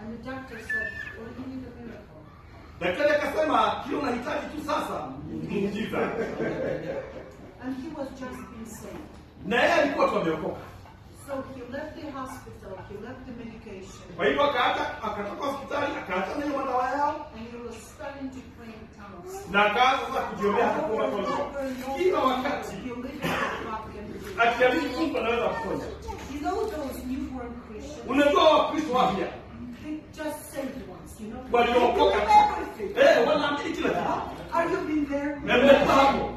And the doctor said, Well, you need a miracle. Daktari akasema kile unahitaji tu sasa ni muujiza, And he was just being saved. na yeye alikuwa tu ameokoka. So he left the hospital, he left the medication, Kwa hivyo akaacha, akatoka hospitali akaacha na hiyo madawa yao and he was starting to pray in tongues. na akaanza sasa kujiombea Over kuomba and kwa over and over, kila wakati he believed that God can do it. akiamini Mungu anaweza kuponya. You know those newborn Christians? Unajua Wakristo wapya They just saved once, you know? waliokoka They do everything. eh, wanaamini kila kitu Are you been there? na mmekuwa hapo